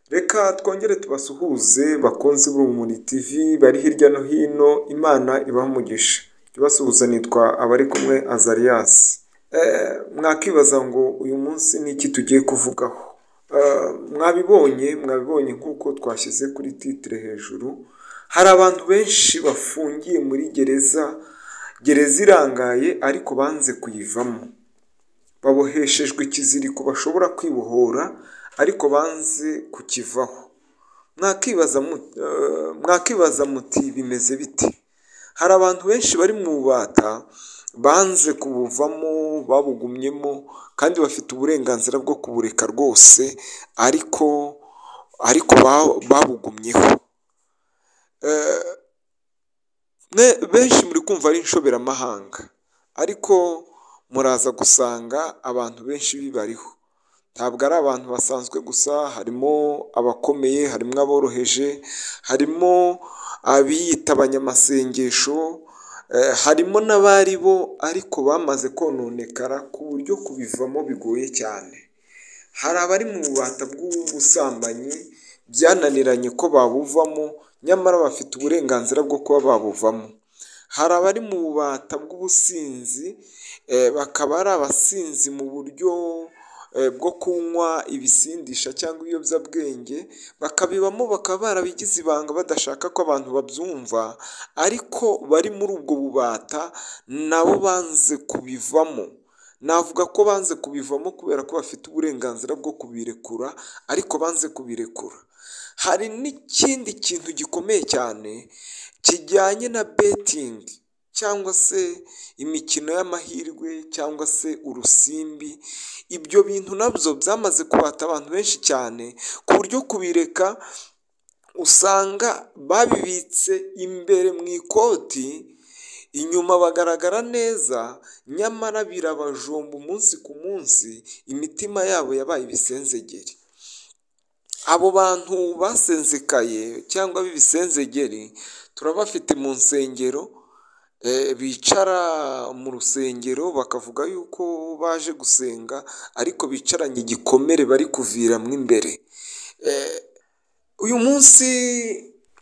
Reka twongere tubasuhuze bakunzi b'Urumuri TV bari hirya no hino, Imana ibahe umugisha. Jya ubasuhuza nitwa Abarikumwe Azarias. Mwakwibaza ngo uyu munsi ni iki tugiye kuvugaho? Mwabibonye, mwabibonye nk'uko twashyize kuri titire hejuru, hari abantu benshi bafungiye muri gereza, gereza irangaye ariko banze kuyivamo. Baboheshejwe ikiziriko bashobora kwibohora ariko banze kukivaho. Mwakwibaza muti bimeze bite? Hari abantu benshi bari mu bubata, banze kubuvamo, babugumyemo kandi bafite uburenganzira bwo kubureka rwose ariko ariko babugumyeho. Benshi muri kumva ari inshoberamahanga ariko muraza gusanga abantu benshi bibariho. Ntabwo ari abantu basanzwe gusa, harimo abakomeye, harimo aboroheje, harimo abiyita abanyamasengesho, harimo n'abari bo ariko bamaze kononekara ku buryo kubivamo bigoye cyane. Hari abari mu bubata bw'ubusambanyi, byananiranye ko babuvamo nyamara bafite uburenganzira bwo kuba babuvamo. Hari abari mu bubata bw'ubusinzi, bakaba ari abasinzi mu buryo bwo kunywa ibisindisha cyangwa ibiyobyabwenge, bakabibamo bakaba barabigize ibanga badashaka ko abantu babyumva ariko bari muri ubwo bubata na bo banze kubivamo. Navuga ko banze kubivamo kubera ko bafite uburenganzira bwo kubirekura ariko banze kubirekura. Hari n'ikindi kintu gikomeye cyane kijyanye na betingi cyangwa se imikino y'amahirwe cyangwa se urusimbi, ibyo bintu na byo byamaze kubata abantu benshi cyane ku buryo kubireka usanga babibitse imbere mu ikoti, inyuma bagaragara neza nyamara birabajomba umunsi ku munsi, imitima yabo yabaye ibisenzegeri. Abo bantu basenzekaye cyangwa b'ibisenzegeri turabafite mu nsengero, bicara mu rusengero bakavuga yuko baje gusenga ariko bicaranye igikomere bari kuviramo imbere. Uyu munsi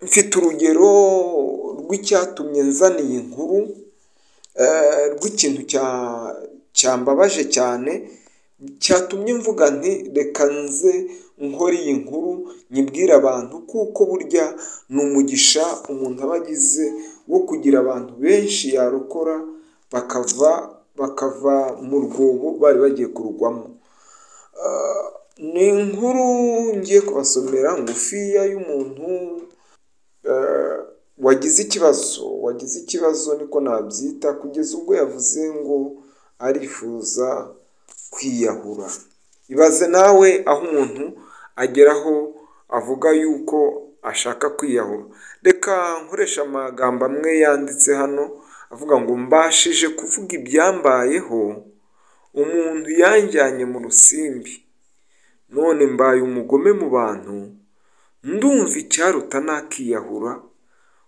mfite urugero rw'icyatumye nzana iyi nkuru, rw'ikintu cyambabaje cyane, cyatumye mvuga nti reka nze nkore iyi nkuru nyibwire abantu kuko burya ni umugisha umuntu aba agize wo kugira abantu benshi yarokora bakava bakava mu rwobo bari bagiye kurugwamo. Ni inkuru ngiye kubasomera ngufiya y'umuntu wagize ikibazo, wagize ikibazo niko nabyita kugeza ubwo yavuze ngo arifuza kwiyahura. Ibaze nawe aho umuntu ageraho avuga yuko ashaka kwiyahura. Reka nkoreshe amagambo amwe yanditse hano avuga ngo mbashije kuvuga ibyambayeho, umuntu yanjyanye mu rusimbi, none mbaye umugome mu bantu, ndumva icyaruta nakiyahura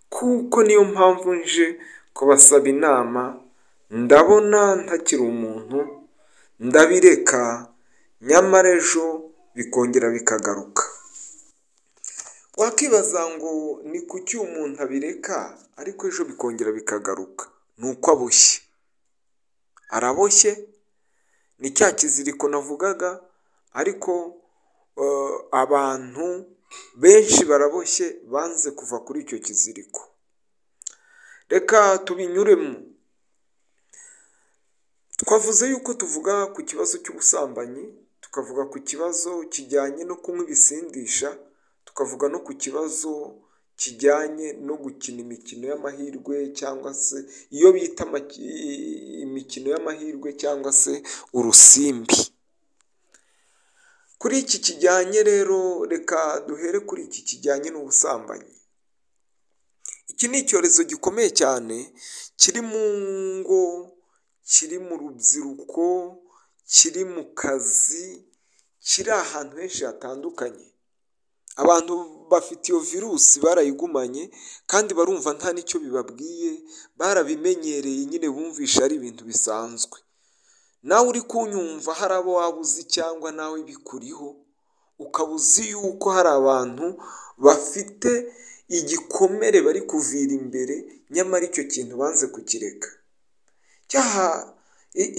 kuko niyo mpamvu nje kubasaba inama, ndabona ntakiri umuntu, ndabireka nyamara ejo bikongera bikagaruka. Wakwibaza ngo ni kuki umuntu abireka ariko ejo bikongera bikagaruka? Ni uko aboshye. Araboshye, ni cya kiziriko navugaga ariko abantu benshi baraboshye banze kuva kuri icyo kiziriko. Reka tubinyuremo. Twavuze yuko tuvuga ku kibazo cy'ubusambanyi, tukavuga ku kibazo kijyanye no kunywa ibisindisha, tukavuga no ku kibazo kijyanye no gukina imikino y'amahirwe cyangwa se iyo bita imikino y'amahirwe cyangwa se urusimbi. Kuri iki kijyanye rero reka duhere kuri iki kijyanye n'ubusambanyi. Iki ni icyorezo gikomeye cyane kiri mu ngo, kiri mu rubyiruko, kiri mu kazi, kiri ahantu henshi hatandukanye. Abantu bafite iyo virusi barayigumanye kandi barumva nta n'icyo bibabwiye, barabimenyereye nyine bumvisha ari ibintu bisanzwe. Nawe uri kunyumva hari abo waba uzi cyangwa nawe bikuriho ukaba uzi yuko hari abantu bafite igikomere bari kuvira imbere nyamara icyo kintu banze kukireka cyaha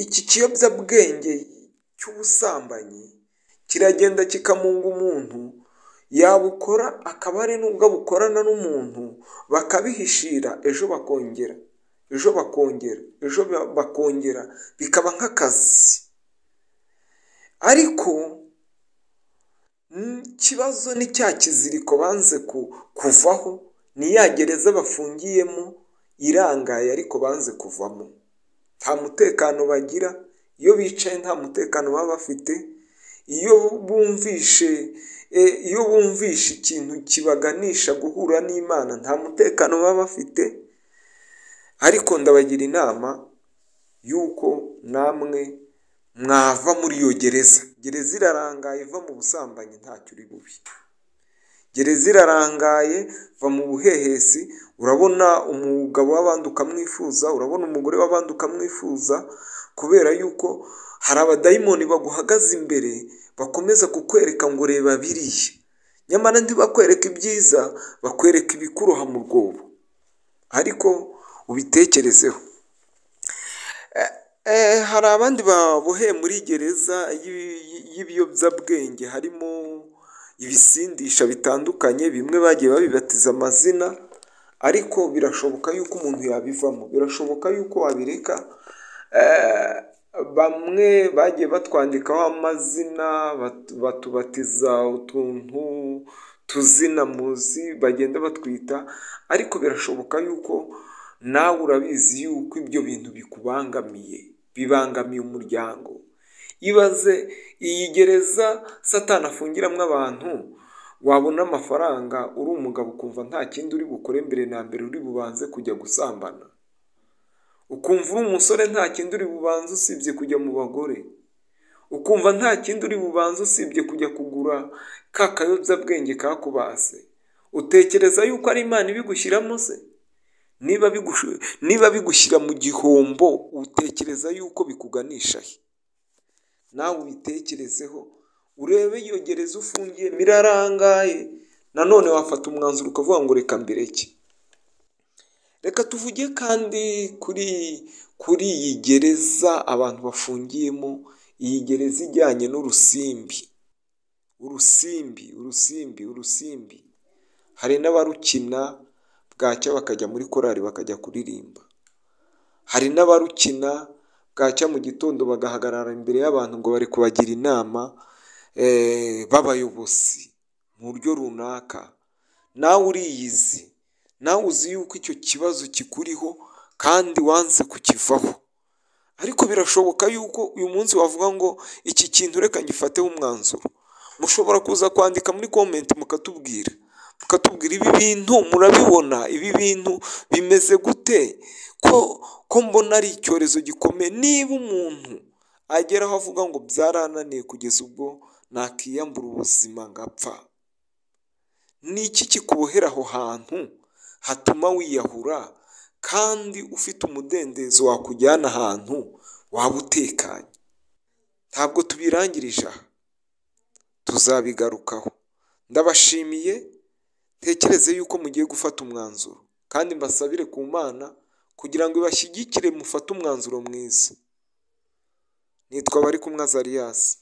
iki kiyobyabwenge cy'ubusambanyi kiragenda kikamunga umuntu yabukora akaba ari n'ubwo abukorana n'umuntu bakabihishira ejo bakongera ejo bakongera ejo bakongera bikaba nk'akazi ariko ikibazo ni cya kiziriko banze kuvaho ni ya gereza bafungiyemo irangaye ariko banze kuvamo nta mutekano bagira iyo bicaye nta mutekano baba bafite iyo bumvishe iyo bumvishe ikintu kibaganisha guhura n'imana nta mutekano baba bafite ariko ndabagira inama y'uko namwe mwava muri iyo gereza gereza irarangaye iva mu busambanyi ntacyo uri bubi gereza irarangaye va mu buhehesi urabona umugabo w'abandi ukamwifuza urabona umugore w'abandi ukamwifuza kubera yuko hari abadayimoni baguhagaze imbere bakomeza kukwereka ngo reba biriya nyamara ntibakwereka ibyiza bakwereka ibikuroha mu rwobo ariko ubitekerezeho hari abandi baboheye muri gereza y'ibiyobyabwenge harimo ibisindisha bitandukanye bimwe bagiye babibatiza amazina ariko birashoboka yuko umuntu yabivamo birashoboka yuko wabireka bamwe bagiye batwandikaho amazina batubatiza utuntu tuzina muzi bagenda batwita ariko birashoboka yuko nawe urabizi yuko ibyo bintu bikubangamiye bibangamiye umuryango ibaze iyi gereza satana afungiramo abantu wabona amafaranga uri umugabo ukumva nta kindi uri bukore mbere na mbere uri bubanze kujya gusambana ukumva uri umusore nta kindi uri bubanze usibye kujya mu bagore ukumva nta kindi uri bubanze usibye kujya kugura ka kayobyabwenge kakubase utekereza yuko ari imana ibigushyiramo se niba bigushyira mu gihombo utekereza yuko bikuganisha he nawe ubitekerezeho urebe iyo gereza ufungiyemo irarangaye nanone wafata umwanzuro ukavuga ngo reka mbireke reka tuvuge kandi kuri kuri iyi gereza abantu bafungiyemo iyi gereza ijyanye n'urusimbi urusimbi urusimbi urusimbi hari n'abarukina bwacya bakajya muri korari bakajya kuririmba hari n'abarukina bwacya mu gitondo bagahagarara imbere y'abantu ngo bari kubagira inama b'abayobozi mu buryo runaka nawe uriyizi nawe uzi yuko icyo kibazo kikuriho kandi wanze kukivaho ariko birashoboka yuko uyu munsi wavuga ngo iki kintu reka ngifateho umwanzuro mushobora kuza kwandika muri komenti mukatubwira mukatubwira ibi bintu murabibona ibi bintu bimeze gute ko ko mbona ari icyorezo gikomeye niba umuntu ageraho avuga ngo byarananiye kugeza ubwo nakiyambura ubuzima ngapfa ni iki kikubohera aho hantu hatuma wiyahura kandi ufite umudendezo wakujyana ahantu waba utekanye ntabwo tubirangirije aha tuzabigarukaho ndabashimiye tekereze yuko mugiye gufata umwanzuro kandi mbasabire ku mana kugira ngo ibashyigikire mufate umwanzuro mwiza nitwa bari kumwe azariyasi